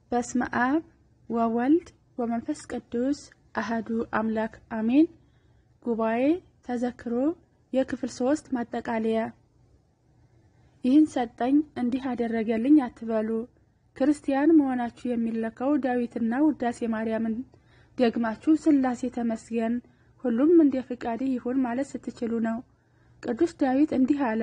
በስመ አብ ወወልድ ወመንፈስ ቅዱስ አህዱ አምላክ አሜን። ጉባኤ ተዘክሮ የክፍል ሶስት ማጠቃለያ። ይህን ሰጠኝ እንዲህ አደረገልኝ አትበሉ። ክርስቲያን መሆናችሁ የሚለካው ዳዊትና ውዳሴ ማርያምን ደግማችሁ ሥላሴ ተመስገን ሁሉም እንደ ፍቃድ ይሁን ማለት ስትችሉ ነው። ቅዱስ ዳዊት እንዲህ አለ።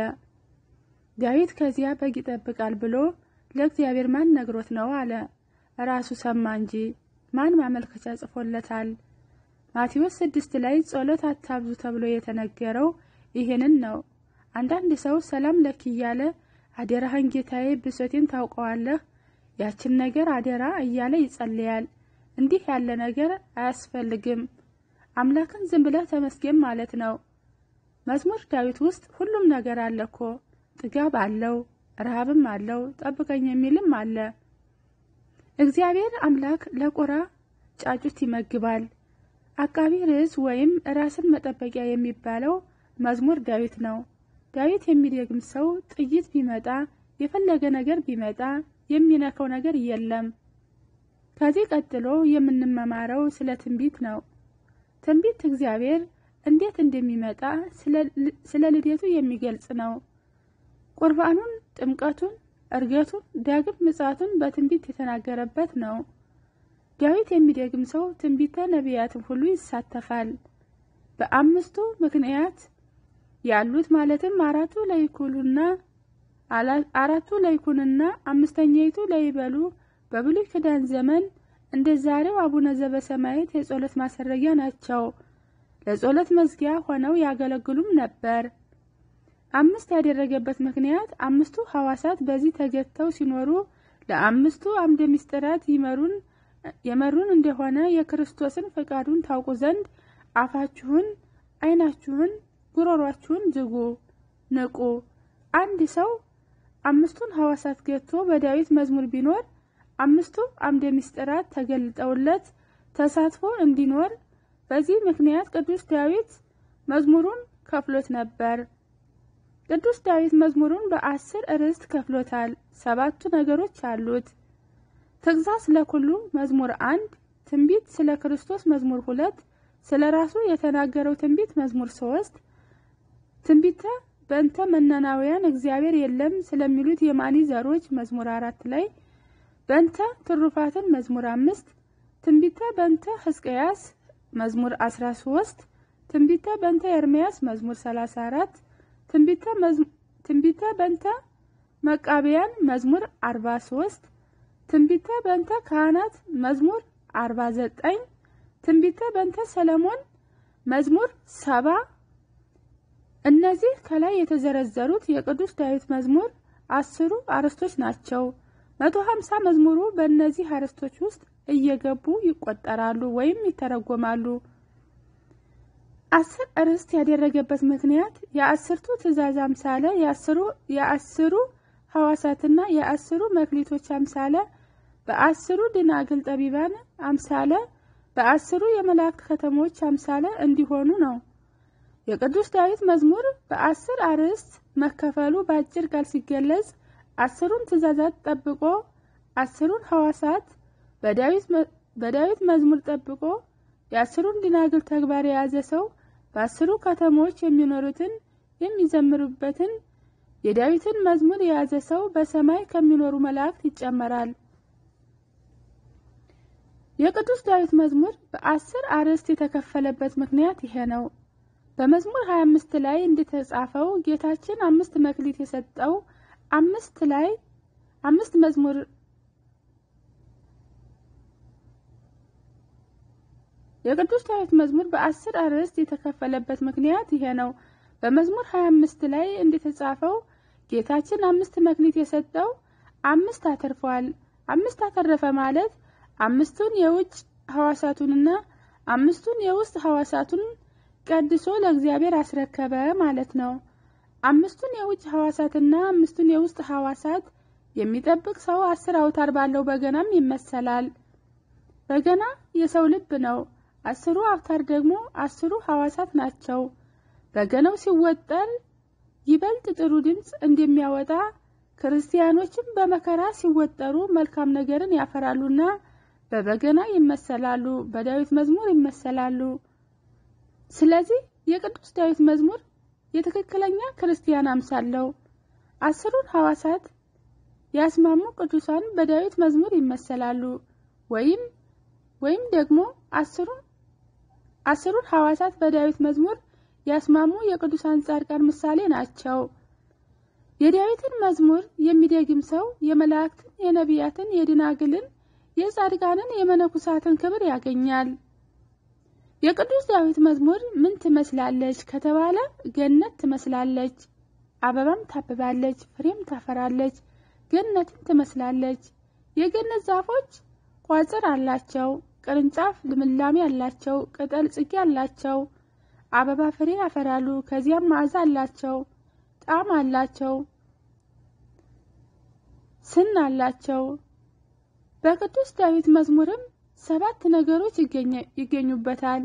ዳዊት ከዚያ በግ ይጠብቃል ብሎ ለእግዚአብሔር ማን ነግሮት ነው አለ። ራሱ ሰማ እንጂ ማን ማመልከቻ ጽፎለታል? ማቴዎስ ስድስት ላይ ጸሎት አታብዙ ተብሎ የተነገረው ይህንን ነው። አንዳንድ ሰው ሰላም ለኪ እያለ አደራህን ጌታዬ ብሶቴን ታውቀዋለህ፣ ያችን ነገር አደራ እያለ ይጸልያል። እንዲህ ያለ ነገር አያስፈልግም። አምላክን ዝም ብለህ ተመስገን ማለት ነው። መዝሙር ዳዊት ውስጥ ሁሉም ነገር አለ እኮ። ጥጋብ አለው፣ ረሃብም አለው፣ ጠብቀኝ የሚልም አለ። እግዚአብሔር አምላክ ለቁራ ጫጩት ይመግባል። አቃቢ ርዕስ ወይም ራስን መጠበቂያ የሚባለው መዝሙር ዳዊት ነው። ዳዊት የሚደግም ሰው ጥይት ቢመጣ የፈለገ ነገር ቢመጣ የሚነካው ነገር የለም። ከዚህ ቀጥሎ የምንመማረው ስለ ትንቢት ነው። ትንቢት እግዚአብሔር እንዴት እንደሚመጣ ስለ ልደቱ የሚገልጽ ነው። ቁርባኑን፣ ጥምቀቱን፣ እርገቱን፣ ዳግም ምጽአቱን በትንቢት የተናገረበት ነው። ዳዊት የሚደግም ሰው ትንቢተ ነቢያትን ሁሉ ይሳተፋል። በአምስቱ ምክንያት ያሉት ማለትም አራቱ ለይኩሉና አራቱ ለይኩንና አምስተኛይቱ ለይበሉ በብሉይ ኪዳን ዘመን እንደ ዛሬው አቡነ ዘበሰማያት የጸሎት ማሰረጊያ ናቸው። ለጸሎት መዝጊያ ሆነው ያገለግሉም ነበር። አምስት ያደረገበት ምክንያት አምስቱ ሐዋሳት በዚህ ተገተው ሲኖሩ ለአምስቱ አምደ ምስጢራት ይመሩን የመሩን እንደሆነ የክርስቶስን ፈቃዱን ታውቁ ዘንድ አፋችሁን፣ ዓይናችሁን፣ ጉሮሯችሁን ዝጉ፣ ንቁ። አንድ ሰው አምስቱን ሐዋሳት ገቶ በዳዊት መዝሙር ቢኖር አምስቱ አምደ ምስጢራት ተገልጠውለት ተሳትፎ እንዲኖር በዚህ ምክንያት ቅዱስ ዳዊት መዝሙሩን ከፍሎት ነበር። ቅዱስ ዳዊት መዝሙሩን በአስር ርዕስት ከፍሎታል። ሰባቱ ነገሮች አሉት። ትእዛዝ ለኩሉ መዝሙር አንድ፣ ትንቢት ስለ ክርስቶስ መዝሙር ሁለት፣ ስለ ራሱ የተናገረው ትንቢት መዝሙር ሶስት፣ ትንቢተ በእንተ መናናውያን እግዚአብሔር የለም ስለሚሉት የማኒ ዘሮች መዝሙር አራት ላይ በእንተ ትሩፋትን መዝሙር አምስት፣ ትንቢተ በእንተ ሕዝቅያስ መዝሙር አስራ ሶስት፣ ትንቢተ በእንተ ኤርምያስ መዝሙር ሰላሳ አራት፣ ትንቢተ በእንተ መቃቢያን መዝሙር አርባ ሶስት ትንቢተ በእንተ ካህናት መዝሙር አርባ ዘጠኝ ትንቢተ በእንተ ሰለሞን መዝሙር ሰባ እነዚህ ከላይ የተዘረዘሩት የቅዱስ ዳዊት መዝሙር አስሩ አርዕስቶች ናቸው። መቶ ሀምሳ መዝሙሩ በእነዚህ አርዕስቶች ውስጥ እየገቡ ይቆጠራሉ ወይም ይተረጎማሉ። አስር አርዕስት ያደረገበት ምክንያት የአስርቱ ትእዛዝ አምሳለ የአስሩ ሐዋሳትና የአስሩ መክሊቶች አምሳለ በአስሩ ድናግል ጠቢባን አምሳለ በአስሩ የመላእክት ከተሞች አምሳለ እንዲሆኑ ነው። የቅዱስ ዳዊት መዝሙር በአስር አርዕስት መከፈሉ በአጭር ቃል ሲገለጽ አስሩን ትእዛዛት ጠብቆ አስሩን ሐዋሳት በዳዊት መዝሙር ጠብቆ የአስሩን ድናግል ተግባር የያዘ ሰው በአስሩ ከተሞች የሚኖሩትን የሚዘምሩበትን የዳዊትን መዝሙር የያዘ ሰው በሰማይ ከሚኖሩ መላእክት ይጨመራል። የቅዱስ ዳዊት መዝሙር በአስር አርዕስት የተከፈለበት ምክንያት ይሄ ነው። በመዝሙር 25 ላይ እንደተጻፈው ጌታችን አምስት መክሊት የሰጠው አምስት ላይ አምስት መዝሙር የቅዱስ ዳዊት መዝሙር በአስር አርዕስት የተከፈለበት ምክንያት ይሄ ነው። በመዝሙር 25 ላይ እንደተጻፈው ጌታችን አምስት መክሊት የሰጠው አምስት አተርፏል። አምስት አተረፈ ማለት አምስቱን የውጭ ሐዋሳቱንና አምስቱን የውስጥ ሐዋሳቱን ቀድሶ ለእግዚአብሔር አስረከበ ማለት ነው። አምስቱን የውጭ ሐዋሳትና አምስቱን የውስጥ ሐዋሳት የሚጠብቅ ሰው አስር አውታር ባለው በገናም ይመሰላል። በገና የሰው ልብ ነው። አስሩ አውታር ደግሞ አስሩ ሐዋሳት ናቸው። በገናው ሲወጠር ይበልጥ ጥሩ ድምፅ እንደሚያወጣ ክርስቲያኖችም በመከራ ሲወጠሩ መልካም ነገርን ያፈራሉና በበገና ይመሰላሉ፣ በዳዊት መዝሙር ይመሰላሉ። ስለዚህ የቅዱስ ዳዊት መዝሙር የትክክለኛ ክርስቲያን አምሳለው። አስሩን ሐዋሳት ያስማሙ ቅዱሳን በዳዊት መዝሙር ይመሰላሉ ወይም ወይም ደግሞ አስሩን አስሩን ሐዋሳት በዳዊት መዝሙር ያስማሙ የቅዱሳን ጻድቃን ምሳሌ ናቸው። የዳዊትን መዝሙር የሚደግም ሰው የመላእክትን፣ የነቢያትን፣ የድናግልን፣ የጻድቃንን፣ የመነኩሳትን ክብር ያገኛል። የቅዱስ ዳዊት መዝሙር ምን ትመስላለች ከተባለ ገነት ትመስላለች፣ አበባም ታብባለች፣ ፍሬም ታፈራለች፣ ገነትን ትመስላለች። የገነት ዛፎች ቋጽር አላቸው፣ ቅርንጫፍ ልምላሜ አላቸው፣ ቅጠል ጽጌ አላቸው፣ አበባ ፍሬ ያፈራሉ። ከዚያም መዓዛ አላቸው፣ ጣዕም አላቸው፣ ስን አላቸው። በቅዱስ ዳዊት መዝሙርም ሰባት ነገሮች ይገኙበታል።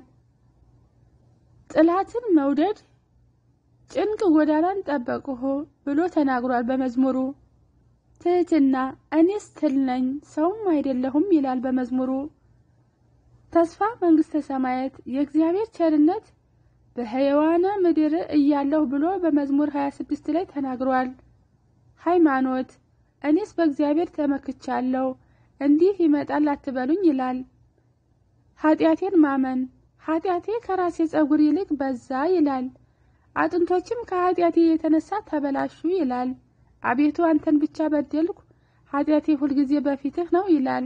ጥላትን መውደድ፣ ጭንቅ ጎዳናን ጠበቅሁ ብሎ ተናግሯል በመዝሙሩ። ትህትና፣ እኔስ ትል ነኝ ሰውም አይደለሁም ይላል በመዝሙሩ። ተስፋ መንግስተ ሰማያት፣ የእግዚአብሔር ቸርነት በሕያዋነ ምድር እያለሁ ብሎ በመዝሙር 26 ላይ ተናግሯል። ሃይማኖት፣ እኔስ በእግዚአብሔር ተመክቻለሁ እንዲህ ይመጣል አትበሉኝ ይላል። ኃጢአቴን ማመን ኃጢአቴ ከራሴ ጸጉር ይልቅ በዛ ይላል። አጥንቶችም ከኃጢአቴ የተነሳ ተበላሹ ይላል። አቤቱ አንተን ብቻ በደልኩ፣ ኃጢአቴ ሁልጊዜ በፊትህ ነው ይላል።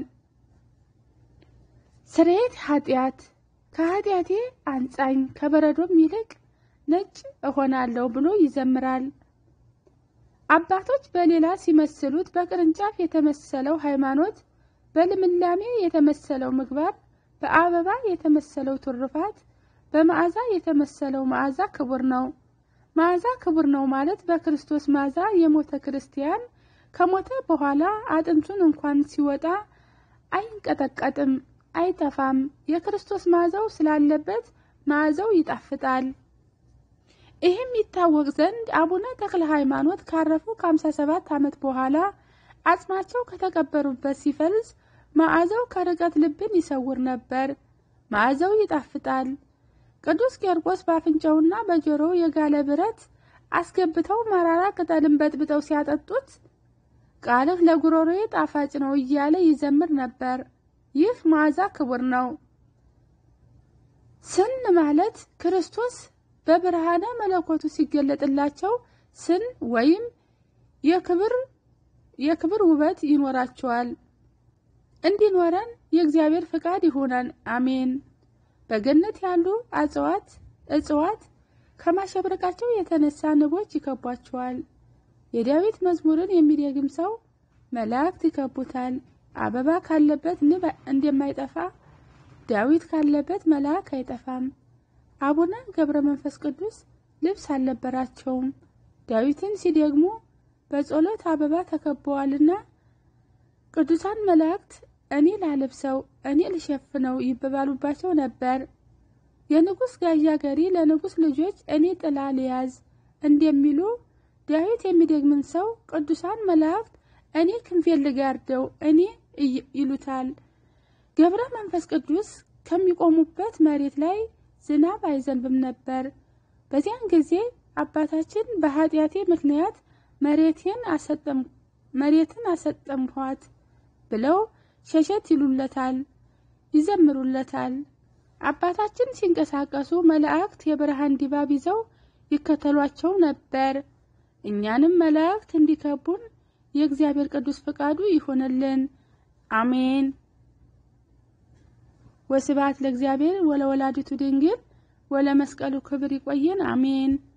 ስርየት ኃጢአት ከኃጢአቴ አንጻኝ ከበረዶም ይልቅ ነጭ እሆናለሁ ብሎ ይዘምራል። አባቶች በሌላ ሲመስሉት በቅርንጫፍ የተመሰለው ሃይማኖት፣ በልምላሜ የተመሰለው ምግባር፣ በአበባ የተመሰለው ትሩፋት፣ በመዓዛ የተመሰለው መዓዛ ክቡር ነው። መዓዛ ክቡር ነው ማለት በክርስቶስ መዓዛ የሞተ ክርስቲያን ከሞተ በኋላ አጥንቱን እንኳን ሲወጣ አይንቀጠቀጥም፣ አይጠፋም። የክርስቶስ መዓዛው ስላለበት መዓዛው ይጣፍጣል። ይህም ይታወቅ ዘንድ አቡነ ተክለ ሃይማኖት ካረፉ ከ57 ዓመት በኋላ አጽማቸው ከተቀበሩበት ሲፈልስ መዓዛው ከርቀት ልብን ይሰውር ነበር። መዓዛው ይጣፍጣል። ቅዱስ ቂርቆስ በአፍንጫውና በጆሮው የጋለ ብረት አስገብተው መራራ ቅጠልን በጥብጠው ሲያጠጡት ቃልህ ለጉሮሮዬ ጣፋጭ ነው እያለ ይዘምር ነበር። ይህ መዓዛ ክቡር ነው። ስን ማለት ክርስቶስ በብርሃነ መለኮቱ ሲገለጥላቸው ስን ወይም የክብር የክብር ውበት ይኖራቸዋል። እንዲኖረን የእግዚአብሔር ፍቃድ ይሆናል። አሜን። በገነት ያሉ እጽዋት እጽዋት ከማሸብረቃቸው የተነሳ ንቦች ይከቧቸዋል። የዳዊት መዝሙርን የሚደግም ሰው መላእክት ይከቡታል። አበባ ካለበት ንብ እንደማይጠፋ ዳዊት ካለበት መልአክ አይጠፋም። አቡነ ገብረ መንፈስ ቅዱስ ልብስ አልነበራቸውም። ዳዊትን ሲደግሙ በጸሎት አበባ ተከበዋልና ቅዱሳን መላእክት እኔ ላልብሰው፣ እኔ ልሸፍነው ይበባሉባቸው ነበር። የንጉሥ ጋዣ ገሪ ለንጉሥ ልጆች እኔ ጥላ ልያዝ እንደሚሉ ዳዊት የሚደግምን ሰው ቅዱሳን መላእክት እኔ ክንፌን ልጋርደው እኔ ይሉታል። ገብረ መንፈስ ቅዱስ ከሚቆሙበት መሬት ላይ ዝናብ አይዘንብም ነበር። በዚያን ጊዜ አባታችን በኃጢአቴ ምክንያት መሬቴን መሬትን አሰጠምኋት ብለው ሸሸት ይሉለታል፣ ይዘምሩለታል። አባታችን ሲንቀሳቀሱ መላእክት የብርሃን ድባብ ይዘው ይከተሏቸው ነበር። እኛንም መላእክት እንዲከቡን የእግዚአብሔር ቅዱስ ፈቃዱ ይሆንልን። አሜን። ወስብሐት ለእግዚአብሔር ወለወላዲቱ ድንግል ወለመስቀሉ ክብር። ይቆየን። አሜን።